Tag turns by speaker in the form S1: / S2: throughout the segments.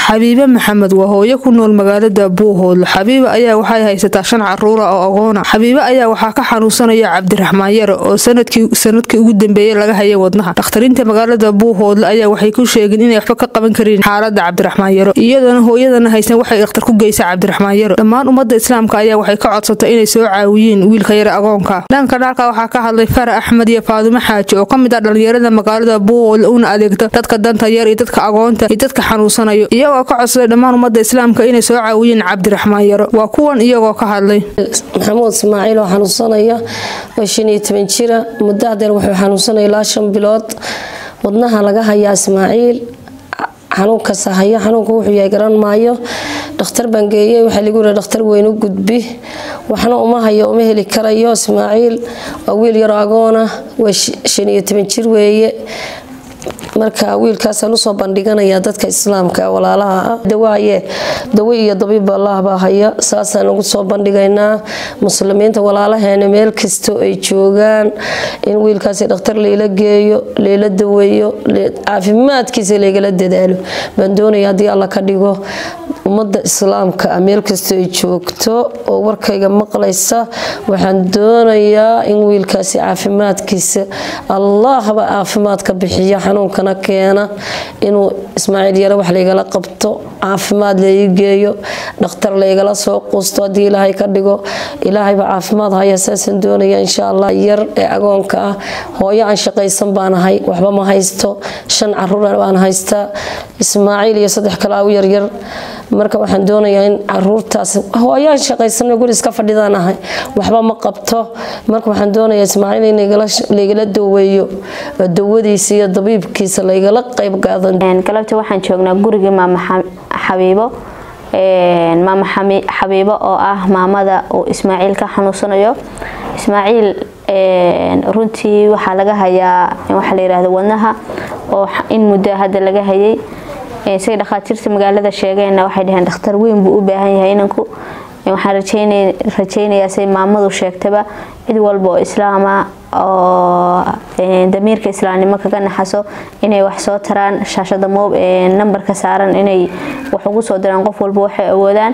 S1: xabiibe maxamed waa hooyo ku nool magaalada buuhoodle xabiibe ayaa waxay haysataa shan caruura oo agoona xabiibe ayaa waxaa ka xanuunsanaya cabdiraxmaan yare oo sanadkii ugu dambeeyey laga hayay wadnaha dakhtariinta magaalada buuhoodle ayaa waxay ku sheegeen inay waxba ka qaban karin xaalada cabdiraxmaan yaro iyadoona hooyadana haysan waxay ikhtar ku geysa cabdiraxmaan yaro dhammaan ummadda islaamka ayaa waxay ka codsatay inay soo caawiyeen wiilka yare agoonka dhanka dhaalka waxaa ka hadlay farax axmed iyo faadumo xaaji oo kamid ah dhalinyarada magaalada buuhoodle una adeegta dadka danta yar iyo dadka agoonta iyo dadka xanuunsanayo iyagoo ka codsaday dhammaan ummadda islaamka inay soo caawiyeen cabdiraxmaan yaro waa kuwan iyagoo ka hadlay
S2: maxamuud ismaaciil oo xanuunsanaya oo shan iyo toban jira muddo hadeer wuxuu xanuunsanaya ilaa shan bilood wadnaha laga hayaa ismaaciil xanuunkasa haya xanuunka wuxuu yahay garan maayo dhakhtar baan geeyey waxaa lagu yiri dhakhtar weyn u gudbi waxna uma hayo uma heli karayo ismaaciil waa wiil yaroo agoona waa shan iyo toban jir weeye marka wiilkaasaan usoo bandhiganayaa dadka islaamka walaalaha ah dawaaye dawo iyo dabiib allah baa haya saasaan ugu soo bandhigaynaa muslimiinta walaalaheena meel kastoo ay joogaan in wiilkaasi dhakhtar layla geeyo layla daweeyo caafimaadkiisa laygala dadaalo baan doonaya haddii alla ka dhigo ummadda islaamka ah meel kastoo ay joogto oo warkayga maqlaysa waxaan doonayaa in wiilkaasi caafimaadkiisa allahba caafimaad ka bixiya xanuunkana keena inuu ismaaciil yare wax laygala qabto caafimaad lai geeyo dhakhtar laygala soo quusto haddii ilaahay ka dhigo ilaahayba caafimaad haya saasaan doonaya insha allah yar ee agoonka ah hooyo aan shaqaysan baanahay waxba ma haysto shan caruur baan haystaa ismaaciil iyo saddex kale aw yaryar marka waxaan doonayaa in caruurtaas hooyaan shaqaysan guri iska fadhidaanahay waxba ma qabto marka waxaan doonayaa ismaaciil in laygala daweeyo dawadiisa iyo dabiibkiisa laygala qayb qaadan
S3: galabta waxaan joognaa gurigii maama xabiibo maama xabiibo oo ah maamada uu ismaaciil ka xanuunsanayo ismaaciil runtii waxaa laga hayaa waxaa la yirahda wadnaha oo in muddo hadda laga hayay say dhakhaatiirta magaalada sheegeenna waxay dhaheen dhakhtar weyn buu u baahan yahay inanku waxaan rajaynayaa say maamadu sheegtaba cid walba oo islaama oo damiirka islaamnimo kaga naxaso inay wax soo taraan shaashada moob nambarka saaran inay wax ugu soo diraan qof walba waxay awoodaan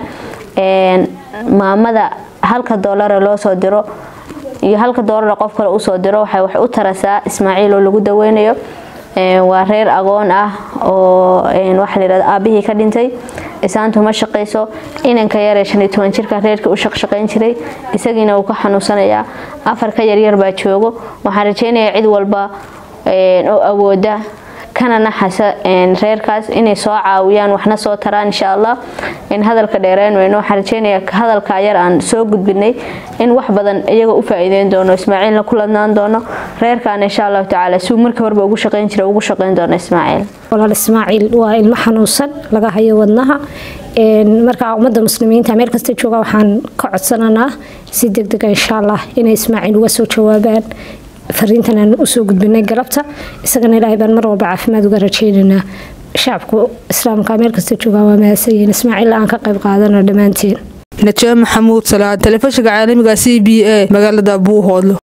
S3: maamada halka doolara loo soo diro iyo halka doolara qof kale usoo diro waxay wax u tarasaa ismaaciil oo lagu daweynayo waa reer agoon ah oo waxa layirahda aabihii ka dhintay isaantu ma shaqayso inanka yaree shan iyo toban jirka reerkii u shaqshaqayn jiray isagiina uu ka xanuunsanayaa afar ka yaryar baa joogo waxaan rajaynayaa cid walba oo awooda kana naxasa reerkaas inay soo caawiyaan waxna soo taraan insha allah in hadalka dheereen weyno waxaan rajaynayaa hadalka yar aan soo gudbinay in wax badan iyaga u faa'iideyn doono ismaaciilna ku ladnaan doono reerkaana insha allahu tacaala suu markii horeba ugu shaqayn jira ugu shaqayn doono ismaaciil
S4: walaal ismaaciil waa ilmo xanuunsan laga hayo wadnaha markaa ummadda muslimiinta meel kasta jooga waxaan ka codsananaa si degdega insha allah inay ismaaciil uga soo jawaabaan fariintan aan usoo gudbinay galabta isagana ilaahay baan mar walba caafimaad uga rajaynaynaa shacabku islaamka meel kasta joogaa waa mahadsanyihin ismaaciil aan ka qayb qaadano dhammaantiin
S1: najaa maxamuud salaan telefishinka caalamiga c b a magaalada buuhoodlo